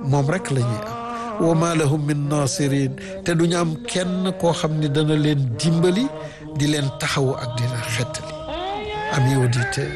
moom rek la ñuy am wa ma lahum min nasirin te duñu am kenn koo xam ne dana leen dimbali di leen taxawu ak di leen xettali amis auditeurs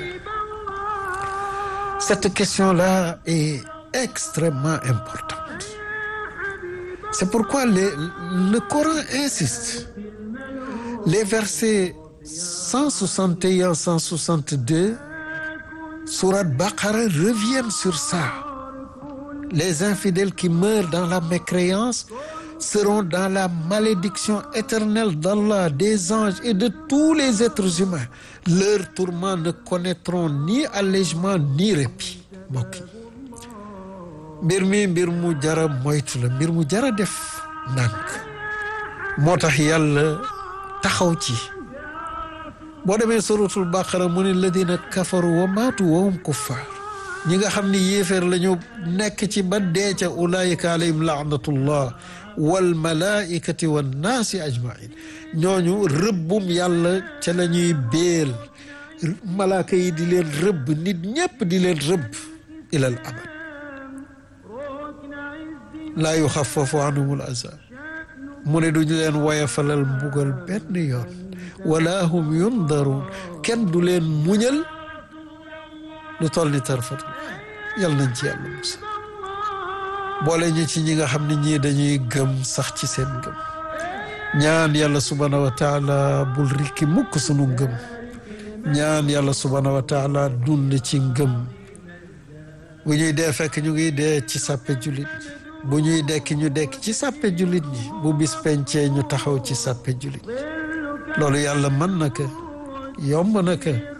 cette question-là est extrêmement importante c'est pourquoi le, le Coran insiste les versets 161 162 sourate Baqara reviennent sur ça les infidèles qui meurent dans la mécréance seront dans la malédiction éternelle d'Allah des anges et de tous les êtres humains leurs tourments ne connaîtront ni allègement ni répit mbokk yi mbir mi mbir mu jara moytu la mbir mu jara def ndànk moo tax yàlla taxaw ci boo demee suratul baqara mu ne ladina kafaru wa maatu wa hum kuffar ñi nga xam ni yéeféer la ñu nekk ci ba dee ca ulaayika alayhim laanatullah wal malaikati wan naasi ajmain ñooñu rëbbum yàlla ca la ñuy béel malaaka yi di leen rëbb nit ñépp di leen rëbb ilal abad laa yuxaffafu anhumul azab mu ne duñu leen woyafalal mbugal benn yoon wala hum yundaruun kenn du leen muñal lu toll ni tarfatul yal nañ ci yàlla musa boole ñu ci ñi nga xam ne ñii dañuy gëm sax ci seen ngëm ñaan yàlla subhaanahu wa taala bul rikki mukk sunu ngëm ñaan yàlla subhaanahu wa taala dund ci ngëm bu ñuy dee fekk ñu ngi dee ci sàppe jullit ñi bu ñuy dekki ñu dekk ci sàppe jullit ñi bu bis pencee ñu taxaw ci sàppe jullit ñi loolu yàlla mën na ko yomb na ko